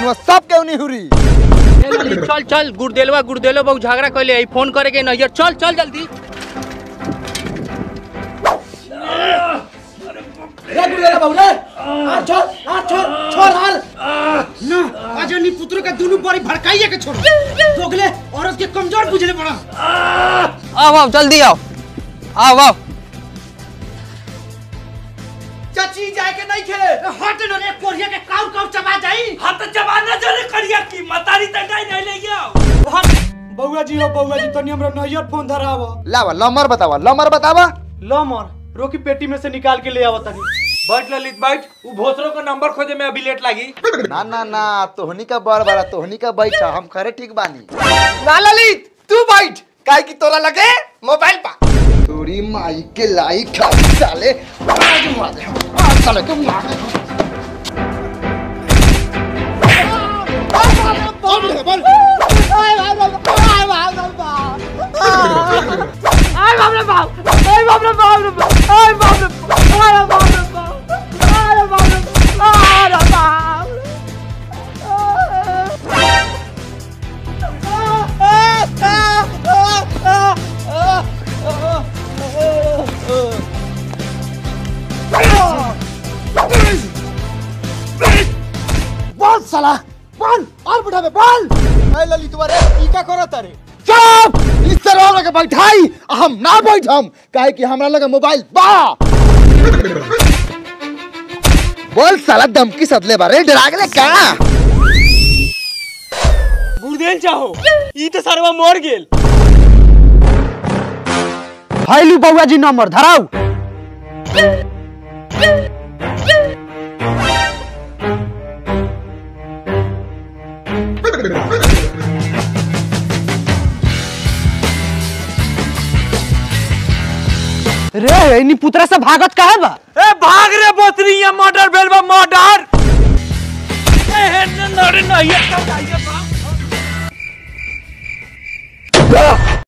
में सब केहू निहुरी चल चल गुड़देलवा गुड़देलो बहु झगड़ा कैले आई फोन करे के नैयर चल चल जल्दी रे गुड़ेला बाबू रे आ छोड़ आ छोड़ छोड़ हाल ना आज नी पुत्र का दोनों बड़ी भड़काइए के छोड़ दोगले औरत के कमजोर बुझले पड़ा आओ आओ जल्दी आओ आओ आओ चाची जाए के नहीं खेले हट न रे कोरिया के काउ काउ चबा जाई हाथ जमाना जरे करिया की मतारी तंडाई नहीं ले गया बउआ जी हो बउआ जी तनी हमरा नैयर फोन धराव लावा लमर बतावा लमर बतावा लो मोर रोकी पेटी में से निकाल के ले आवत तनी बैठ ललित बैठ उ भोसरो का नंबर खोजे में अभी लेट लगी ना ना ना तोहनी का बड़ बड़ा तोहनी का बैठा हम खरे ठीक बानी ना ललित तू बैठ काहे की तोरा लगे मोबाइल पा तोरी माई के लाई खाली साले आज मार दे आज साले को मार दे बोल साला बोल और बुढ़ा में बोल ए ललितवा रे ई का करत रे चुप इस तरह लगे बैठाई हम ना बैठम काहे कि हमरा लगे मोबाइल बा बोल साला धमकी सदले बारे डरा गेले का गुरदेल चाहो ई तो सरवा मर गेल हाइलू बउआ जी नंबर धराऊ रे इनी पुतरा से भागत काहे बा ए भाग रे बोतरी ये मर्डर भेल बा मर्डर ए हे नरे नहीं ये